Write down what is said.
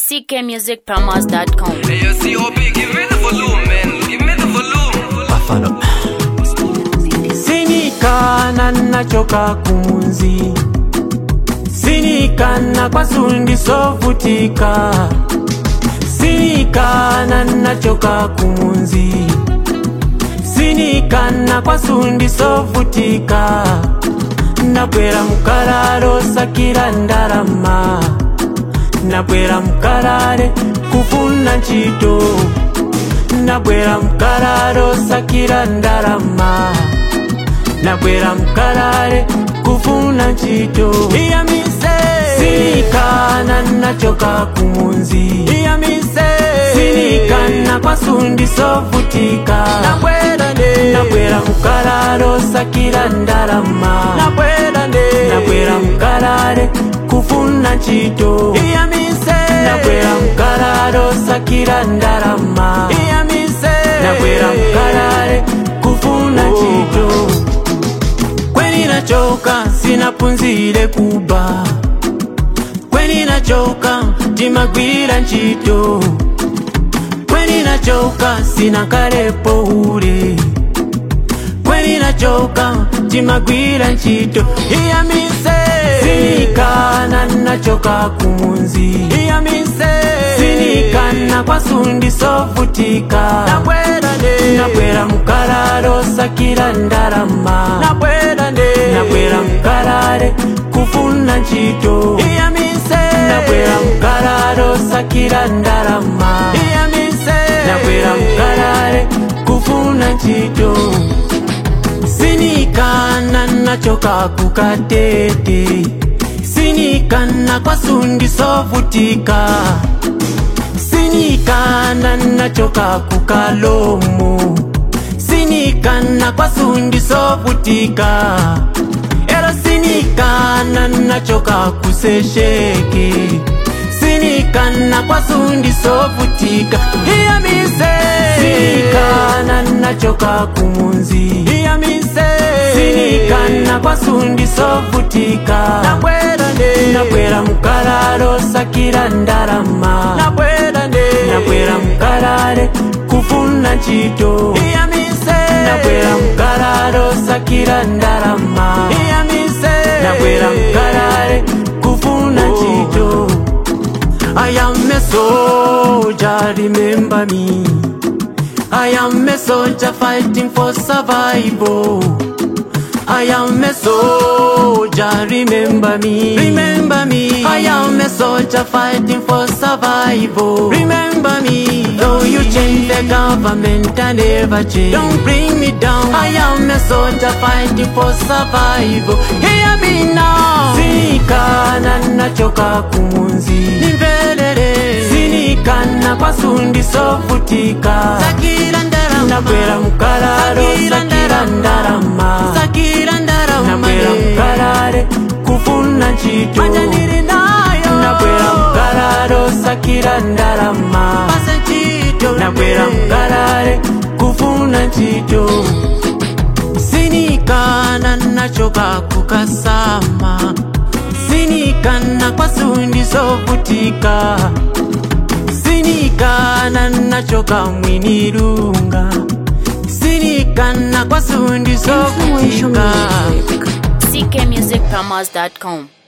ckmusicpromos.com. Hey, yo, COP, give me the volume, man. Give me the volume. Buffalo. sinikana nachoka kumunzi sinikana kwasundi sovutika sinikana nachoka kumunzi sinikana kwasundi sovutika nabwera mukalalo sakira ndalama nabwera mukalale kufuna ntchito nabwera mukalalo sakira ndalama nabwera mukalale kufuna ntchito iyamise sinikana nachoka kumunzi iyamise sinikana kwasundi sovutika nabwera nde nabwera mukalalo sakira ndalama nabwera nde nabwera mukalale kufuna ntchito iyamise nabwera mukalalo sakira ndalama iyamise nabwera mukalale kufuna ntchito kweni nachoka sinapunzire kuba kweni nachoka timagwira ntchito kweni nachoka sinakalepo ule kweni nachoka timagwira ntchito iyamise sinikana nachoka kumunzi iyamise sinikana kwasundi sovutika nabwera nde nabwera mukalalo sakira ndalama nabwera nde nabwera mukalale kufuna ntchito iyamise nabwera mukalalo sakira ndalama iyamise nabwera mukalale kufuna ntchito sinikana nachoka kukatete sinikana kwasundi sovutika sinikana nachoka kukalomo sinikana kwasundi sovutika ero sinikana nachoka kusesheke sinikana kwasundi sovutika iyamise sinikana nachoka kumunzi iyamise sinikana kwasundi sovutika nabwera nde nabwera mukalalo sakira ndalama nabwera nde nabwera mukalale kufuna ntchito iyamise nabwera mukalalo sakira ndalama iyamise nabwera mukalale kufuna ntchito I am a soldier, remember me. I am a soldier fighting for survival. I am a soldier, remember me. Remember me. I am a soldier fighting for survival. Remember me. Though you change the government, I never change. Don't bring me down. I am a soldier fighting for survival. Hear me now. Sinikana nachoka kumunzi. Nimvelele. Sinikana kwasundi sovutika. Sakira ndarama. Nabwera mukalalo. Sakira ndarama. Sakira ndarama. Nabwera mukalale. Kufuna ntchito. Manja ndiri nayo. Nabwera mukalalo. Sakira ndarama. Pasa ntchito. Nabwera mukalale. Kufuna ntchito. sinikana nachoka kukasama sinikana kwasundi sovutika sinikana nachoka mwinilunga sinikana kwasundi sovutika ckmusicpromos.com.